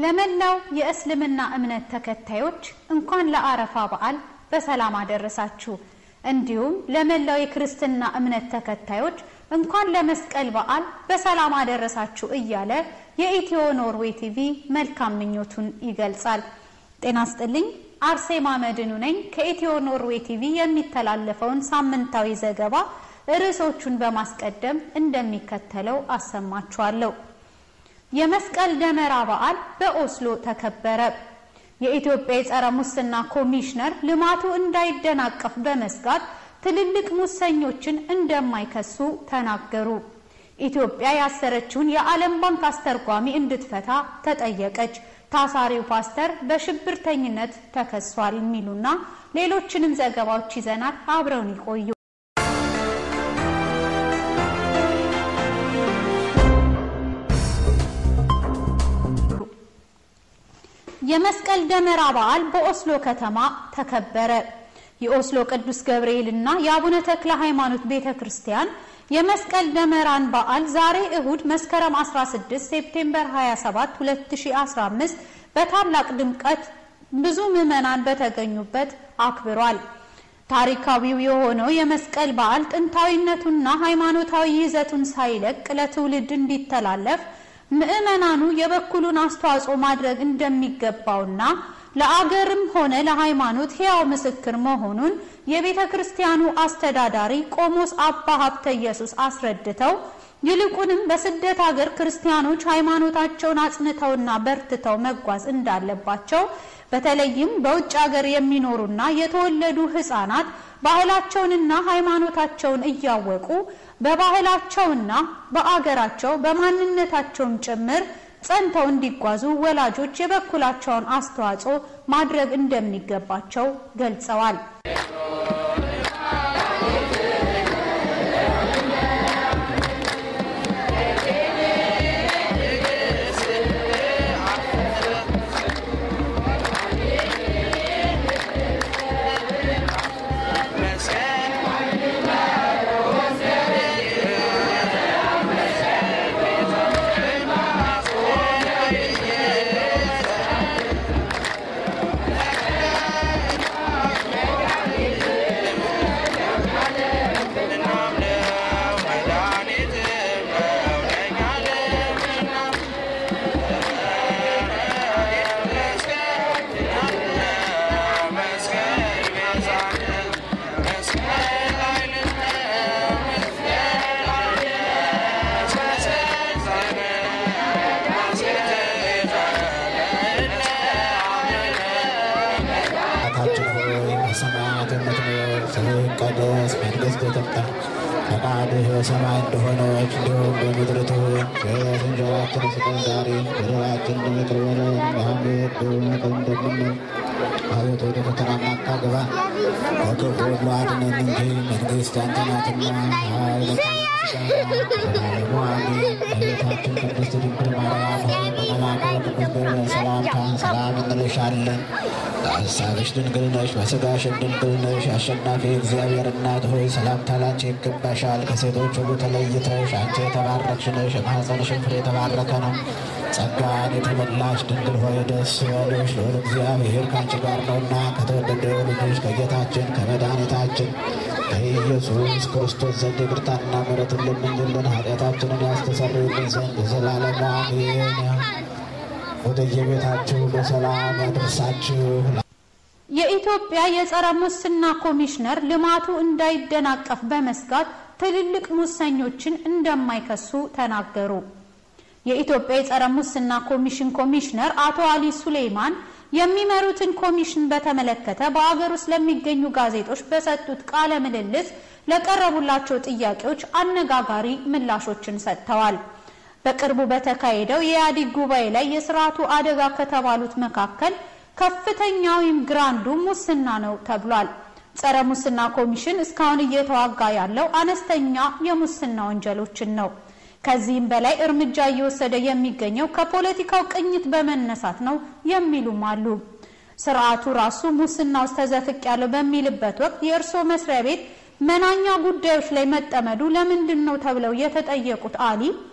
ለመላው የእስልምና እምነት ተከታዮች እንኳን ለአረፋ በዓል በሰላም አደረሳችሁ። እንዲሁም ለመላው የክርስትና እምነት ተከታዮች እንኳን ለመስቀል በዓል በሰላም አደረሳችሁ እያለ የኢትዮ ኖርዌይ ቲቪ መልካም ምኞቱን ይገልጻል። ጤና ስጥልኝ። አርሴማ መድኑ ነኝ። ከኢትዮ ኖርዌይ ቲቪ የሚተላለፈውን ሳምንታዊ ዘገባ ርዕሶቹን በማስቀደም እንደሚከተለው አሰማችኋለሁ። የመስቀል ደመራ በዓል በኦስሎ ተከበረ። የኢትዮጵያ የጸረ ሙስና ኮሚሽነር ልማቱ እንዳይደናቀፍ በመስጋት ትልልቅ ሙሰኞችን እንደማይከሱ ተናገሩ። ኢትዮጵያ ያሰረችውን የዓለም ባንክ አስተርጓሚ እንድትፈታ ተጠየቀች። ታሳሪው ፓስተር በሽብርተኝነት ተከሷል። የሚሉና ሌሎችንም ዘገባዎች ይዘናል። አብረውን ይቆዩ። የመስቀል ደመራ በዓል በኦስሎ ከተማ ተከበረ። የኦስሎ ቅዱስ ገብርኤል እና የአቡነ ተክለ ሃይማኖት ቤተ ክርስቲያን የመስቀል ደመራን በዓል ዛሬ እሁድ መስከረም 16 ሴፕቴምበር 27 2015 በታላቅ ድምቀት ብዙ ምዕመናን በተገኙበት አክብሯል። ታሪካዊው የሆነው የመስቀል በዓል ጥንታዊነቱና ሃይማኖታዊ ይዘቱን ሳይለቅ ለትውልድ እንዲተላለፍ ምዕመናኑ የበኩሉን አስተዋጽኦ ማድረግ እንደሚገባውና ለአገርም ሆነ ለሃይማኖት ሕያው ምስክር መሆኑን የቤተ ክርስቲያኑ አስተዳዳሪ ቆሞስ አባ ሀብተ ኢየሱስ አስረድተው ይልቁንም በስደት ሀገር ክርስቲያኖች ሃይማኖታቸውን አጽንተውና በርትተው መጓዝ እንዳለባቸው በተለይም በውጭ ሀገር የሚኖሩና የተወለዱ ሕፃናት ባህላቸውንና ሃይማኖታቸውን እያወቁ በባህላቸውና በአገራቸው በማንነታቸውም ጭምር ጸንተው እንዲጓዙ ወላጆች የበኩላቸውን አስተዋጽኦ ማድረግ እንደሚገባቸው ገልጸዋል። ይቀደስ መንግሥትህ ትምጣ ፈቃድህ በሰማይ እንደሆነች እንዲሁም በምድር ትሁን። የዕለት እንጀራችንን ስጠን ዛሬ፣ በደላችንን ይቅር በለን እኛም የበደሉንን እንደምንል። አቤቱ ወደ ፈተና አታግባን ከክፉ ሁሉ አድነን እንጂ መንግሥት ያንተ ናትና ኃይል፣ ዘላለሙ አሜን። እመቤታችን ቅድስት ድንግል ማርያም ሆይ በመልአኩ በቅዱስ ገብርኤል ሰላምታ ሰላም እንልሻለን። በሐሳብሽ ድንግል ነሽ፣ በሥጋሽም ድንግል ነሽ። አሸናፊ እግዚአብሔር እናት ሆይ ሰላምታ ላንቺ ይገባሻል። ከሴቶች ሁሉ ተለይተሽ አንቺ የተባረክሽ ነሽ፣ የማኅፀንሽም ፍሬ የተባረከ ነው። ጸጋን የተመላሽ ድንግል ሆይ ደስ ይበልሽ፣ ልዑል እግዚአብሔር ከአንቺ ጋር ነውና ከተወደደው ልጅሽ ከጌታችን ከመድኃኒታችን ከኢየሱስ ክርስቶስ ዘንድ ይቅርታና ምሕረትን ለምኝልን ኃጢአታችንን ያስተሰርይልን ዘንድ ዘላለሙ አሜን። ወደ የቤታችሁ በሰላም ያደርሳችሁ። የኢትዮጵያ የጸረ ሙስና ኮሚሽነር ልማቱ እንዳይደናቀፍ በመስጋት ትልልቅ ሙሰኞችን እንደማይከሱ ተናገሩ። የኢትዮጵያ የጸረ ሙስና ኮሚሽን ኮሚሽነር አቶ አሊ ሱሌይማን የሚመሩትን ኮሚሽን በተመለከተ በአገር ውስጥ ለሚገኙ ጋዜጦች በሰጡት ቃለ ምልልስ ለቀረቡላቸው ጥያቄዎች አነጋጋሪ ምላሾችን ሰጥተዋል። በቅርቡ በተካሄደው የኢህአዴግ ጉባኤ ላይ የስርዓቱ አደጋ ከተባሉት መካከል ከፍተኛውም ግራንዱ ሙስና ነው ተብሏል። ጸረ ሙስና ኮሚሽን እስካሁን እየተዋጋ ያለው አነስተኛ የሙስና ወንጀሎችን ነው። ከዚህም በላይ እርምጃ እየወሰደ የሚገኘው ከፖለቲካው ቅኝት በመነሳት ነው የሚሉም አሉ። ስርዓቱ ራሱ ሙስና ውስጥ ተዘፍቄያለሁ በሚልበት ወቅት የእርስዎ መስሪያ ቤት መናኛ ጉዳዮች ላይ መጠመዱ ለምንድን ነው ተብለው የተጠየቁት አሊ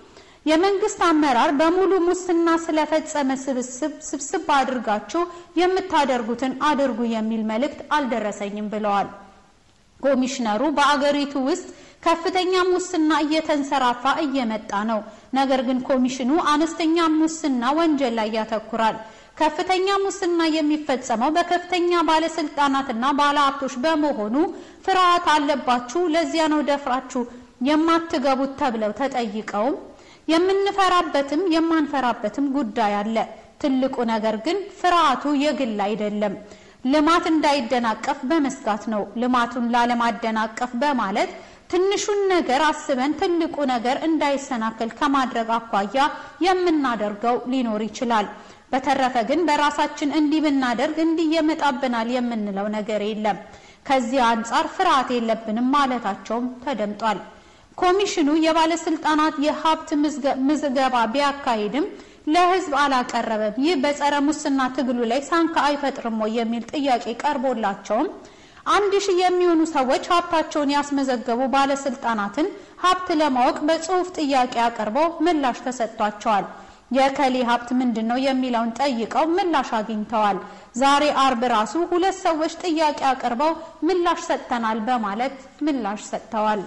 የመንግስት አመራር በሙሉ ሙስና ስለፈጸመ ስብስብ ስብስብ አድርጋችሁ የምታደርጉትን አድርጉ የሚል መልእክት አልደረሰኝም ብለዋል። ኮሚሽነሩ በአገሪቱ ውስጥ ከፍተኛ ሙስና እየተንሰራፋ እየመጣ ነው። ነገር ግን ኮሚሽኑ አነስተኛ ሙስና ወንጀል ላይ ያተኩራል። ከፍተኛ ሙስና የሚፈጸመው በከፍተኛ ባለስልጣናትና ባለሀብቶች በመሆኑ ፍርሃት አለባችሁ፣ ለዚያ ነው ደፍራችሁ የማትገቡት ተብለው ተጠይቀውም የምንፈራበትም የማንፈራበትም ጉዳይ አለ። ትልቁ ነገር ግን ፍርሃቱ የግል አይደለም፣ ልማት እንዳይደናቀፍ በመስጋት ነው። ልማቱን ላለማደናቀፍ በማለት ትንሹን ነገር አስበን ትልቁ ነገር እንዳይሰናከል ከማድረግ አኳያ የምናደርገው ሊኖር ይችላል። በተረፈ ግን በራሳችን እንዲህ ብናደርግ እንዲህ ይመጣብናል የምንለው ነገር የለም። ከዚህ አንጻር ፍርሃት የለብንም ማለታቸውም ተደምጧል። ኮሚሽኑ የባለስልጣናት የሀብት ምዝገባ ቢያካሂድም ለሕዝብ አላቀረበም። ይህ በጸረ ሙስና ትግሉ ላይ ሳንካ አይፈጥርም ወይ የሚል ጥያቄ ቀርቦላቸውም አንድ ሺህ የሚሆኑ ሰዎች ሀብታቸውን ያስመዘገቡ ባለስልጣናትን ሀብት ለማወቅ በጽሁፍ ጥያቄ አቅርበው ምላሽ ተሰጥቷቸዋል። የከሌ ሀብት ምንድን ነው የሚለውን ጠይቀው ምላሽ አግኝተዋል። ዛሬ አርብ ራሱ ሁለት ሰዎች ጥያቄ አቅርበው ምላሽ ሰጥተናል በማለት ምላሽ ሰጥተዋል።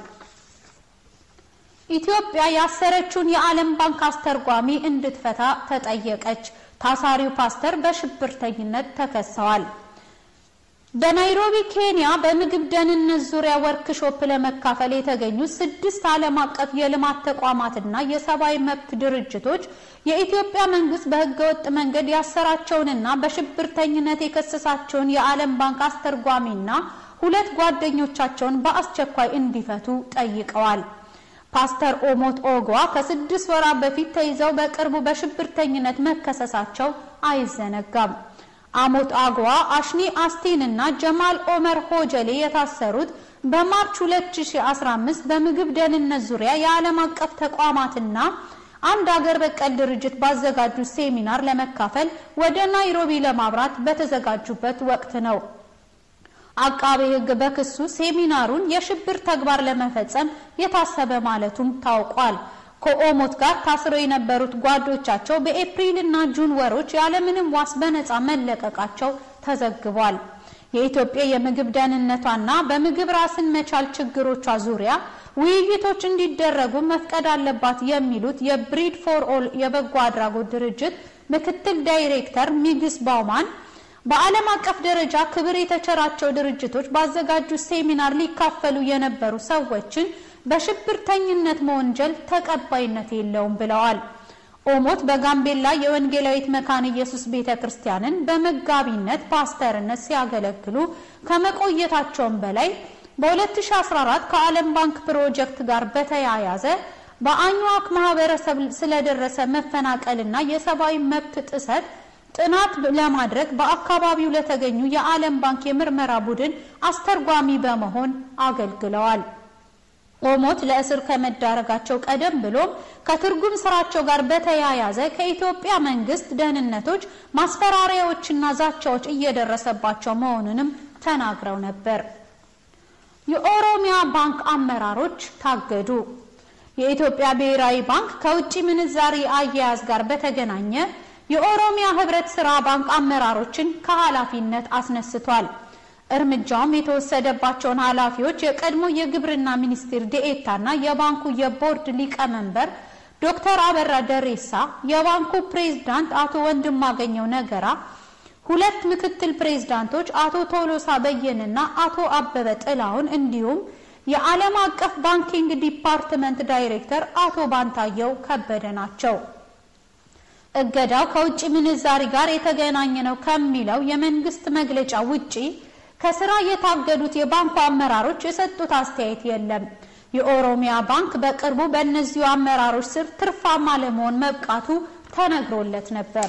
ኢትዮጵያ ያሰረችውን የዓለም ባንክ አስተርጓሚ እንድትፈታ ተጠየቀች። ታሳሪው ፓስተር በሽብርተኝነት ተከሰዋል። በናይሮቢ ኬንያ በምግብ ደህንነት ዙሪያ ወርክሾፕ ለመካፈል የተገኙ ስድስት ዓለም አቀፍ የልማት ተቋማትና የሰብአዊ መብት ድርጅቶች የኢትዮጵያ መንግስት በህገወጥ መንገድ ያሰራቸውንና በሽብርተኝነት የከሰሳቸውን የዓለም ባንክ አስተርጓሚና ሁለት ጓደኞቻቸውን በአስቸኳይ እንዲፈቱ ጠይቀዋል። ፓስተር ኦሞት ኦጓ ከስድስት ወራት በፊት ተይዘው በቅርቡ በሽብርተኝነት መከሰሳቸው አይዘነጋም። አሞት አግዋ፣ አሽኒ አስቲን እና ጀማል ኦመር ሆጀሌ የታሰሩት በማርች 2015 በምግብ ደህንነት ዙሪያ የዓለም አቀፍ ተቋማትና አንድ አገር በቀል ድርጅት ባዘጋጁት ሴሚናር ለመካፈል ወደ ናይሮቢ ለማብራት በተዘጋጁበት ወቅት ነው። አቃቤ ሕግ በክሱ ሴሚናሩን የሽብር ተግባር ለመፈጸም የታሰበ ማለቱም ታውቋል። ከኦሞት ጋር ታስረው የነበሩት ጓዶቻቸው በኤፕሪል እና ጁን ወሮች ያለምንም ዋስ በነፃ መለቀቃቸው ተዘግቧል። የኢትዮጵያ የምግብ ደህንነቷና በምግብ ራስን መቻል ችግሮቿ ዙሪያ ውይይቶች እንዲደረጉ መፍቀድ አለባት የሚሉት የብሪድ ፎር ኦል የበጎ አድራጎት ድርጅት ምክትል ዳይሬክተር ሚግስ ባውማን በዓለም አቀፍ ደረጃ ክብር የተቸራቸው ድርጅቶች ባዘጋጁት ሴሚናር ሊካፈሉ የነበሩ ሰዎችን በሽብርተኝነት መወንጀል ተቀባይነት የለውም ብለዋል። ኦሞት በጋምቤላ የወንጌላዊት መካነ ኢየሱስ ቤተ ክርስቲያንን በመጋቢነት ፓስተርነት ሲያገለግሉ ከመቆየታቸውም በላይ በ2014 ከዓለም ባንክ ፕሮጀክት ጋር በተያያዘ በአኝዋክ ማህበረሰብ ስለደረሰ መፈናቀልና የሰብአዊ መብት ጥሰት ጥናት ለማድረግ በአካባቢው ለተገኙ የዓለም ባንክ የምርመራ ቡድን አስተርጓሚ በመሆን አገልግለዋል። ኦሞት ለእስር ከመዳረጋቸው ቀደም ብሎም ከትርጉም ስራቸው ጋር በተያያዘ ከኢትዮጵያ መንግስት ደህንነቶች ማስፈራሪያዎችና ዛቻዎች እየደረሰባቸው መሆኑንም ተናግረው ነበር። የኦሮሚያ ባንክ አመራሮች ታገዱ። የኢትዮጵያ ብሔራዊ ባንክ ከውጭ ምንዛሪ አያያዝ ጋር በተገናኘ የኦሮሚያ ህብረት ስራ ባንክ አመራሮችን ከኃላፊነት አስነስቷል። እርምጃውም የተወሰደባቸውን ኃላፊዎች የቀድሞ የግብርና ሚኒስቴር ዴኤታና የባንኩ የቦርድ ሊቀመንበር ዶክተር አበራ ደሬሳ፣ የባንኩ ፕሬዝዳንት አቶ ወንድማገኘው ነገራ፣ ሁለት ምክትል ፕሬዝዳንቶች አቶ ቶሎሳ በየንና አቶ አበበ ጥላሁን እንዲሁም የዓለም አቀፍ ባንኪንግ ዲፓርትመንት ዳይሬክተር አቶ ባንታየው ከበደ ናቸው። እገዳው ከውጭ ምንዛሪ ጋር የተገናኘ ነው ከሚለው የመንግስት መግለጫ ውጪ ከስራ የታገዱት የባንኩ አመራሮች የሰጡት አስተያየት የለም። የኦሮሚያ ባንክ በቅርቡ በእነዚሁ አመራሮች ስር ትርፋማ ለመሆን መብቃቱ ተነግሮለት ነበር።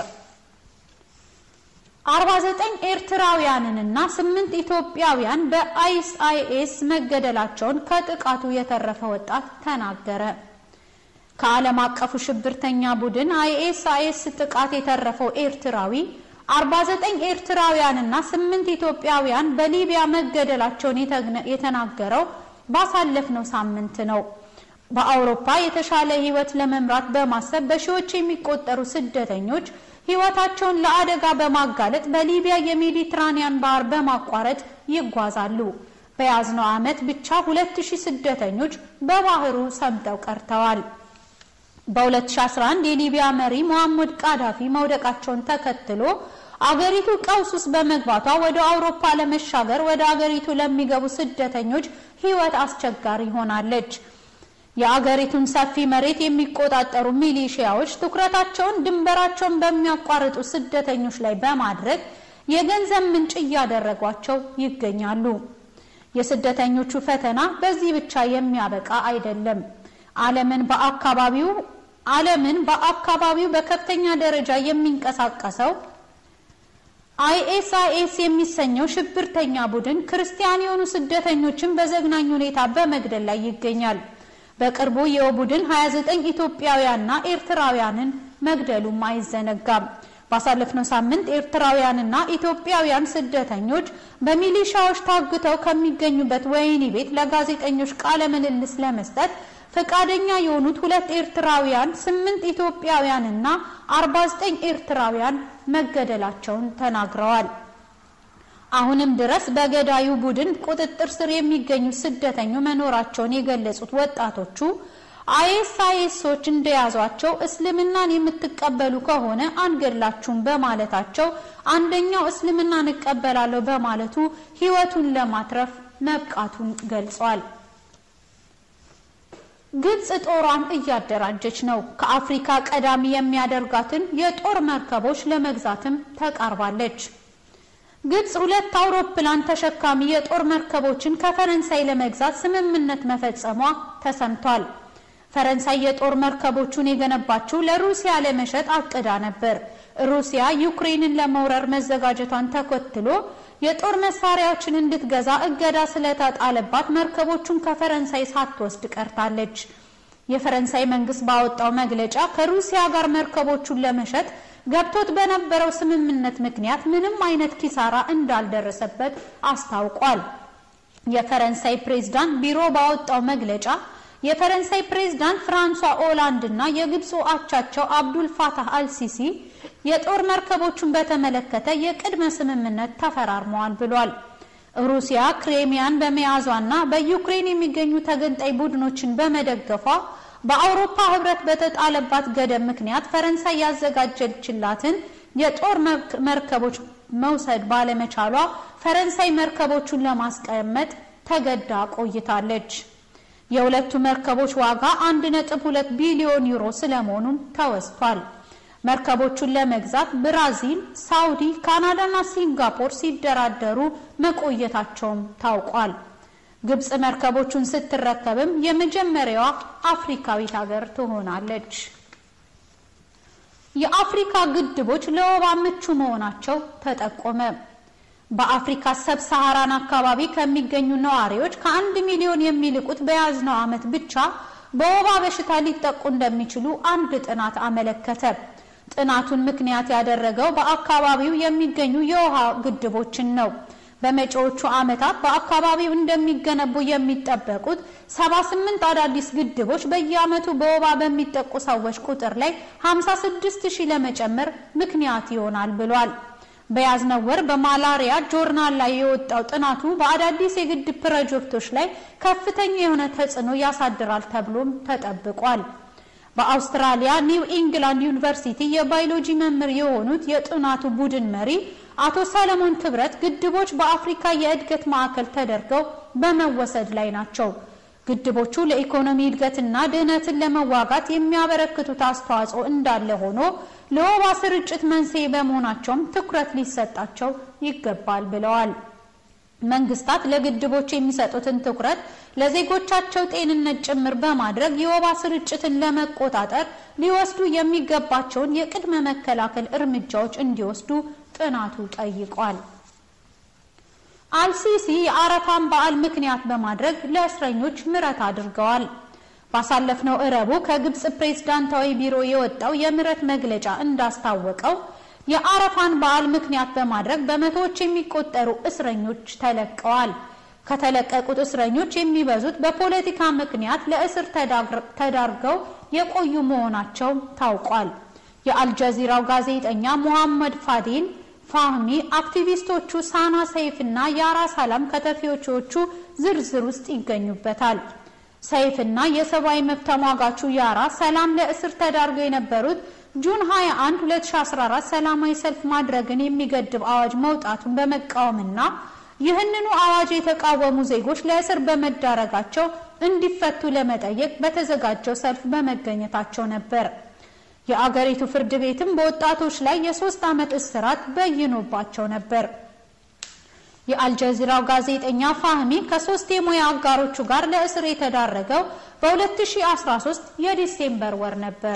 49 ኤርትራውያንንና ስምንት ኢትዮጵያውያን በአይኤስአይኤስ መገደላቸውን ከጥቃቱ የተረፈ ወጣት ተናገረ። ከዓለም አቀፉ ሽብርተኛ ቡድን አይኤስአይኤስ ጥቃት የተረፈው ኤርትራዊ 49 ኤርትራውያንና ስምንት ኢትዮጵያውያን በሊቢያ መገደላቸውን የተናገረው ባሳለፍነው ሳምንት ነው። በአውሮፓ የተሻለ ሕይወት ለመምራት በማሰብ በሺዎች የሚቆጠሩ ስደተኞች ሕይወታቸውን ለአደጋ በማጋለጥ በሊቢያ የሜዲትራኒያን ባህር በማቋረጥ ይጓዛሉ። በያዝነው ዓመት ብቻ 2000 ስደተኞች በባህሩ ሰምጠው ቀርተዋል። በ2011 የሊቢያ መሪ ሙሐመድ ቃዳፊ መውደቃቸውን ተከትሎ አገሪቱ ቀውስ ውስጥ በመግባቷ ወደ አውሮፓ ለመሻገር ወደ አገሪቱ ለሚገቡ ስደተኞች ሕይወት አስቸጋሪ ሆናለች። የአገሪቱን ሰፊ መሬት የሚቆጣጠሩ ሚሊሺያዎች ትኩረታቸውን ድንበራቸውን በሚያቋርጡ ስደተኞች ላይ በማድረግ የገንዘብ ምንጭ እያደረጓቸው ይገኛሉ። የስደተኞቹ ፈተና በዚህ ብቻ የሚያበቃ አይደለም። ዓለምን በአካባቢው ዓለምን በአካባቢው በከፍተኛ ደረጃ የሚንቀሳቀሰው አይኤስአይኤስ የሚሰኘው ሽብርተኛ ቡድን ክርስቲያን የሆኑ ስደተኞችን በዘግናኝ ሁኔታ በመግደል ላይ ይገኛል። በቅርቡ ይኸው ቡድን 29 ኢትዮጵያውያንና ኤርትራውያንን መግደሉም አይዘነጋም። ባሳለፍነው ሳምንት ኤርትራውያንና ኢትዮጵያውያን ስደተኞች በሚሊሻዎች ታግተው ከሚገኙበት ወህኒ ቤት ለጋዜጠኞች ቃለ ምልልስ ለመስጠት ፈቃደኛ የሆኑት ሁለት ኤርትራውያን፣ ስምንት ኢትዮጵያውያንና 49 ኤርትራውያን መገደላቸውን ተናግረዋል። አሁንም ድረስ በገዳዩ ቡድን ቁጥጥር ስር የሚገኙ ስደተኞች መኖራቸውን የገለጹት ወጣቶቹ አይኤስአይኤሶች እንደያዟቸው እስልምናን የምትቀበሉ ከሆነ አንገድላችሁም በማለታቸው አንደኛው እስልምናን እቀበላለሁ በማለቱ ሕይወቱን ለማትረፍ መብቃቱን ገልጿል። ግብጽ ጦሯን እያደራጀች ነው። ከአፍሪካ ቀዳሚ የሚያደርጋትን የጦር መርከቦች ለመግዛትም ተቃርባለች። ግብጽ ሁለት አውሮፕላን ተሸካሚ የጦር መርከቦችን ከፈረንሳይ ለመግዛት ስምምነት መፈጸሟ ተሰምቷል። ፈረንሳይ የጦር መርከቦቹን የገነባችው ለሩሲያ ለመሸጥ አቅዳ ነበር። ሩሲያ ዩክሬንን ለመውረር መዘጋጀቷን ተከትሎ የጦር መሳሪያዎችን እንድትገዛ እገዳ ስለተጣለባት መርከቦቹን ከፈረንሳይ ሳትወስድ ቀርታለች። የፈረንሳይ መንግስት ባወጣው መግለጫ ከሩሲያ ጋር መርከቦቹን ለመሸጥ ገብቶት በነበረው ስምምነት ምክንያት ምንም አይነት ኪሳራ እንዳልደረሰበት አስታውቋል። የፈረንሳይ ፕሬዝዳንት ቢሮ ባወጣው መግለጫ የፈረንሳይ ፕሬዝዳንት ፍራንሷ ኦላንድ እና የግብፁ አቻቸው አብዱል ፋታህ አልሲሲ የጦር መርከቦቹን በተመለከተ የቅድመ ስምምነት ተፈራርመዋል ብሏል። ሩሲያ ክሬሚያን በመያዟና በዩክሬን የሚገኙ ተገንጣይ ቡድኖችን በመደገፏ በአውሮፓ ህብረት በተጣለባት ገደብ ምክንያት ፈረንሳይ ያዘጋጀችላትን የጦር መርከቦች መውሰድ ባለመቻሏ ፈረንሳይ መርከቦቹን ለማስቀመጥ ተገዳ ቆይታለች። የሁለቱ መርከቦች ዋጋ 1.2 ቢሊዮን ዩሮ ስለመሆኑም ተወስቷል። መርከቦቹን ለመግዛት ብራዚል፣ ሳውዲ፣ ካናዳና ሲንጋፖር ሲደራደሩ መቆየታቸውም ታውቋል። ግብጽ መርከቦቹን ስትረከብም የመጀመሪያዋ አፍሪካዊት ሀገር ትሆናለች። የአፍሪካ ግድቦች ለወባ ምቹ መሆናቸው ተጠቆመ። በአፍሪካ ሰብ ሰሃራን አካባቢ ከሚገኙ ነዋሪዎች ከአንድ ሚሊዮን የሚልቁት በያዝነው ዓመት ብቻ በወባ በሽታ ሊጠቁ እንደሚችሉ አንድ ጥናት አመለከተ። ጥናቱን ምክንያት ያደረገው በአካባቢው የሚገኙ የውሃ ግድቦችን ነው። በመጪዎቹ ዓመታት በአካባቢው እንደሚገነቡ የሚጠበቁት 78 አዳዲስ ግድቦች በየዓመቱ በወባ በሚጠቁ ሰዎች ቁጥር ላይ 56 ሺህ ለመጨመር ምክንያት ይሆናል ብሏል። በያዝነው ወር በማላሪያ ጆርናል ላይ የወጣው ጥናቱ በአዳዲስ የግድብ ፕሮጀክቶች ላይ ከፍተኛ የሆነ ተጽዕኖ ያሳድራል ተብሎም ተጠብቋል። በአውስትራሊያ ኒው ኢንግላንድ ዩኒቨርሲቲ የባዮሎጂ መምህር የሆኑት የጥናቱ ቡድን መሪ አቶ ሰለሞን ክብረት ግድቦች በአፍሪካ የእድገት ማዕከል ተደርገው በመወሰድ ላይ ናቸው። ግድቦቹ ለኢኮኖሚ እድገትና ድህነትን ለመዋጋት የሚያበረክቱት አስተዋጽኦ እንዳለ ሆኖ ለወባ ስርጭት መንስኤ በመሆናቸውም ትኩረት ሊሰጣቸው ይገባል ብለዋል። መንግስታት ለግድቦች የሚሰጡትን ትኩረት ለዜጎቻቸው ጤንነት ጭምር በማድረግ የወባ ስርጭትን ለመቆጣጠር ሊወስዱ የሚገባቸውን የቅድመ መከላከል እርምጃዎች እንዲወስዱ ጥናቱ ጠይቋል። አልሲሲ የአረፋን በዓል ምክንያት በማድረግ ለእስረኞች ምህረት አድርገዋል። ባሳለፍነው እረቡ ከግብጽ ፕሬዝዳንታዊ ቢሮ የወጣው የምህረት መግለጫ እንዳስታወቀው የአረፋን በዓል ምክንያት በማድረግ በመቶዎች የሚቆጠሩ እስረኞች ተለቀዋል። ከተለቀቁት እስረኞች የሚበዙት በፖለቲካ ምክንያት ለእስር ተዳርገው የቆዩ መሆናቸው ታውቋል። የአልጀዚራው ጋዜጠኛ ሙሐመድ ፋዲል ፋህሚ አክቲቪስቶቹ ሳና ሰይፍና ያራ ሰላም ከተፊዎቹ ዝርዝር ውስጥ ይገኙበታል። ሰይፍና የሰብአዊ መብት ተሟጋቹ ያራ ሰላም ለእስር ተዳርገው የነበሩት ጁን 21 2014 ሰላማዊ ሰልፍ ማድረግን የሚገድብ አዋጅ መውጣቱን በመቃወምና ይህንኑ አዋጅ የተቃወሙ ዜጎች ለእስር በመዳረጋቸው እንዲፈቱ ለመጠየቅ በተዘጋጀው ሰልፍ በመገኘታቸው ነበር። የአገሪቱ ፍርድ ቤትም በወጣቶች ላይ የሶስት ዓመት እስራት በይኖባቸው ነበር። የአልጀዚራው ጋዜጠኛ ፋህሚ ከሶስት የሙያ አጋሮቹ ጋር ለእስር የተዳረገው በ2013 የዲሴምበር ወር ነበር።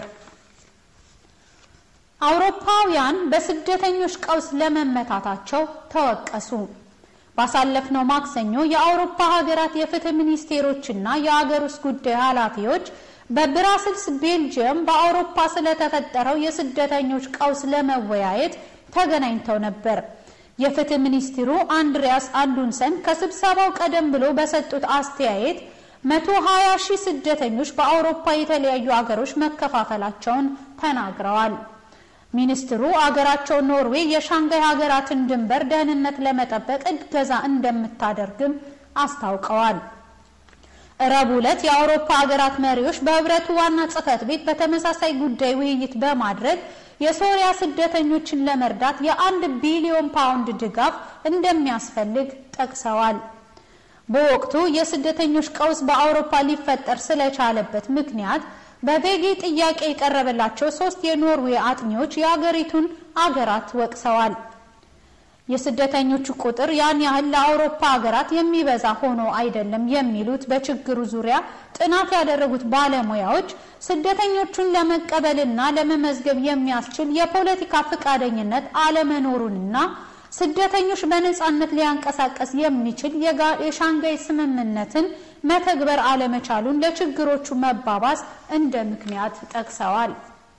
አውሮፓውያን በስደተኞች ቀውስ ለመመታታቸው ተወቀሱ። ባሳለፍነው ማክሰኞ የአውሮፓ ሀገራት የፍትህ ሚኒስቴሮችና የአገር ውስጥ ጉዳይ ኃላፊዎች በብራስልስ ቤልጅየም በአውሮፓ ስለተፈጠረው የስደተኞች ቀውስ ለመወያየት ተገናኝተው ነበር። የፍትህ ሚኒስትሩ አንድሪያስ አንዱንሰን ከስብሰባው ቀደም ብሎ በሰጡት አስተያየት 120 ሺህ ስደተኞች በአውሮፓ የተለያዩ አገሮች መከፋፈላቸውን ተናግረዋል። ሚኒስትሩ አገራቸው ኖርዌይ የሻንጋይ ሀገራትን ድንበር ደህንነት ለመጠበቅ እገዛ እንደምታደርግም አስታውቀዋል። ረቡዕ ዕለት የአውሮፓ ሀገራት መሪዎች በህብረቱ ዋና ጽህፈት ቤት በተመሳሳይ ጉዳይ ውይይት በማድረግ የሶሪያ ስደተኞችን ለመርዳት የአንድ ቢሊዮን ፓውንድ ድጋፍ እንደሚያስፈልግ ጠቅሰዋል። በወቅቱ የስደተኞች ቀውስ በአውሮፓ ሊፈጠር ስለቻለበት ምክንያት በቬጌ ጥያቄ የቀረበላቸው ሶስት የኖርዌይ አጥኚዎች የአገሪቱን አገራት ወቅሰዋል። የስደተኞቹ ቁጥር ያን ያህል ለአውሮፓ ሀገራት የሚበዛ ሆኖ አይደለም የሚሉት በችግሩ ዙሪያ ጥናት ያደረጉት ባለሙያዎች ስደተኞቹን ለመቀበልና ለመመዝገብ የሚያስችል የፖለቲካ ፈቃደኝነት አለመኖሩንና ስደተኞች በነጻነት ሊያንቀሳቀስ የሚችል የሻንጋይ ስምምነትን መተግበር አለመቻሉን ለችግሮቹ መባባስ እንደ ምክንያት ጠቅሰዋል።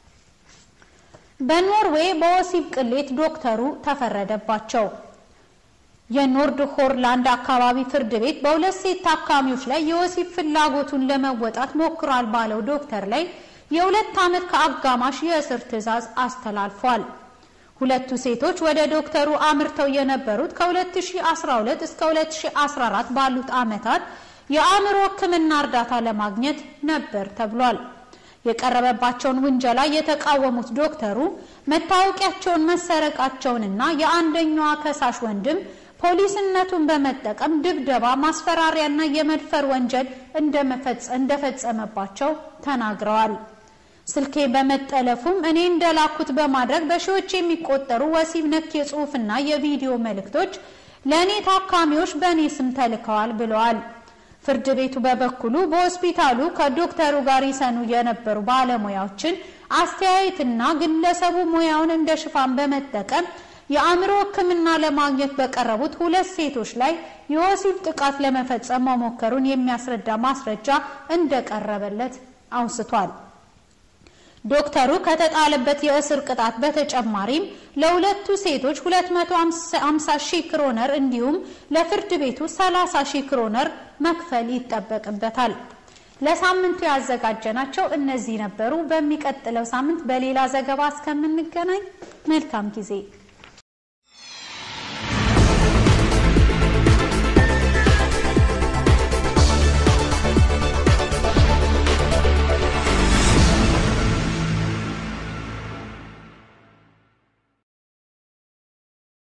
በኖርዌይ በወሲብ ቅሌት ዶክተሩ ተፈረደባቸው። የኖርድ ሆርላንድ አካባቢ ፍርድ ቤት በሁለት ሴት ታካሚዎች ላይ የወሲብ ፍላጎቱን ለመወጣት ሞክሯል ባለው ዶክተር ላይ የሁለት ዓመት ከአጋማሽ የእስር ትዕዛዝ አስተላልፏል። ሁለቱ ሴቶች ወደ ዶክተሩ አምርተው የነበሩት ከ2012 እስከ 2014 ባሉት ዓመታት የአእምሮ ሕክምና እርዳታ ለማግኘት ነበር ተብሏል። የቀረበባቸውን ውንጀላ የተቃወሙት ዶክተሩ መታወቂያቸውን መሰረቃቸውንና የአንደኛዋ ከሳሽ ወንድም ፖሊስነቱን በመጠቀም ድብደባ፣ ማስፈራሪያና የመድፈር ወንጀል እንደፈጸመባቸው ተናግረዋል። ስልኬ በመጠለፉም እኔ እንደላኩት በማድረግ በሺዎች የሚቆጠሩ ወሲብ ነክ የጽሑፍና የቪዲዮ መልእክቶች ለእኔ ታካሚዎች በእኔ ስም ተልከዋል ብለዋል። ፍርድ ቤቱ በበኩሉ በሆስፒታሉ ከዶክተሩ ጋር ይሰኑ የነበሩ ባለሙያዎችን አስተያየትና ግለሰቡ ሙያውን እንደ ሽፋን በመጠቀም የአእምሮ ሕክምና ለማግኘት በቀረቡት ሁለት ሴቶች ላይ የወሲብ ጥቃት ለመፈጸም መሞከሩን የሚያስረዳ ማስረጃ እንደቀረበለት አውስቷል። ዶክተሩ ከተጣለበት የእስር ቅጣት በተጨማሪም ለሁለቱ ሴቶች 250 ሺህ ክሮነር እንዲሁም ለፍርድ ቤቱ 30 ሺህ ክሮነር መክፈል ይጠበቅበታል። ለሳምንቱ ያዘጋጀናቸው እነዚህ ነበሩ። በሚቀጥለው ሳምንት በሌላ ዘገባ እስከምንገናኝ መልካም ጊዜ